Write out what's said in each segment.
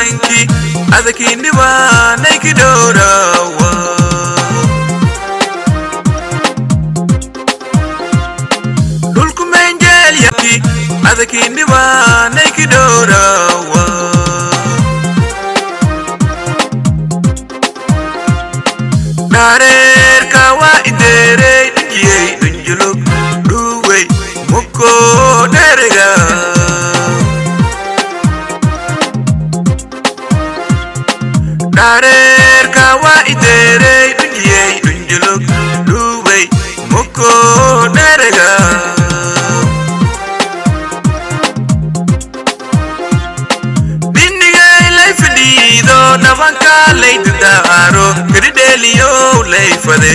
darinki adakindibaanayki dhowrawa dhulku menjeelyaki adakindibaanayki dhowrawa dhareerka waa ideerey dhijiyey dhunjulug dhuwey muko dherega dhareerka waa ideerey dhujiyey dhunjulug dhuwey muko dherega dhinigay lay fadhiido dhabanka lay dadaaro kadhidheeliyow lay fade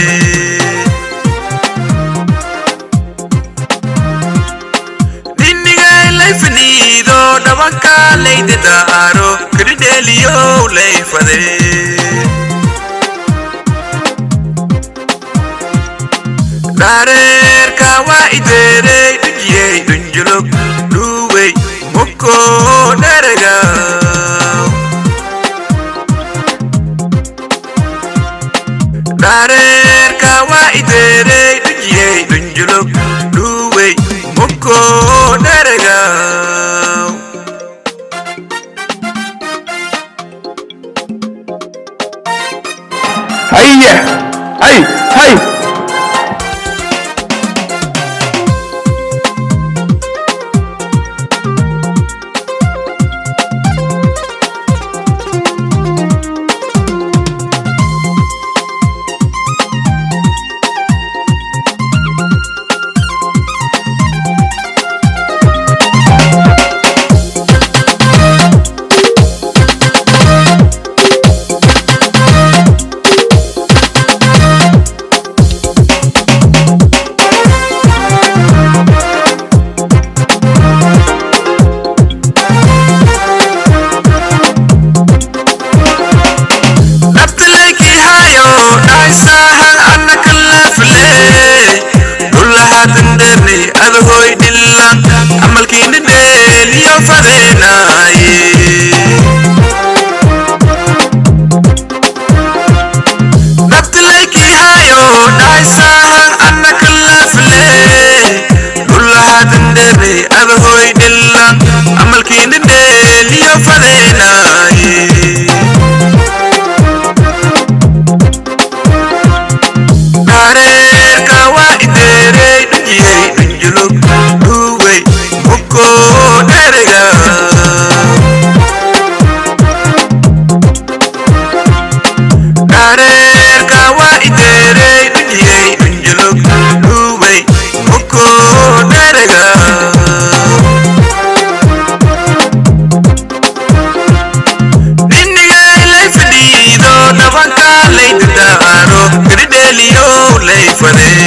dhinigay lay fadhiido dhabanka lay dadaaro kadhidheeliyow lay fade dhareerka waa ideerey dhujiyey dhunjulug dhuwey muko dherega dhareerka waa ideerey dhujiyey dhunjulug dhuwey muko dherega هيا هي هي nabtalayki hayo dhaysahan annaka lafle dhulahaatan dherni adahoy dhilla amalkiina dheeliyo fadeenaaye nabtalayki hayo dhaysahan annaka lafle dhulahaatan dherni adahoy dhilla amalkiina dheeliyo fadeenaaye dhareerka waa ideerey dhujiyey dhunjulug dhuwey muko dherega dhareerka waa ideerey dhujiyey dhunjulug dhuwey muko dherega dhinigay lay fadhiido dhabanka lay dadaaro kadhidheeliyow lay fade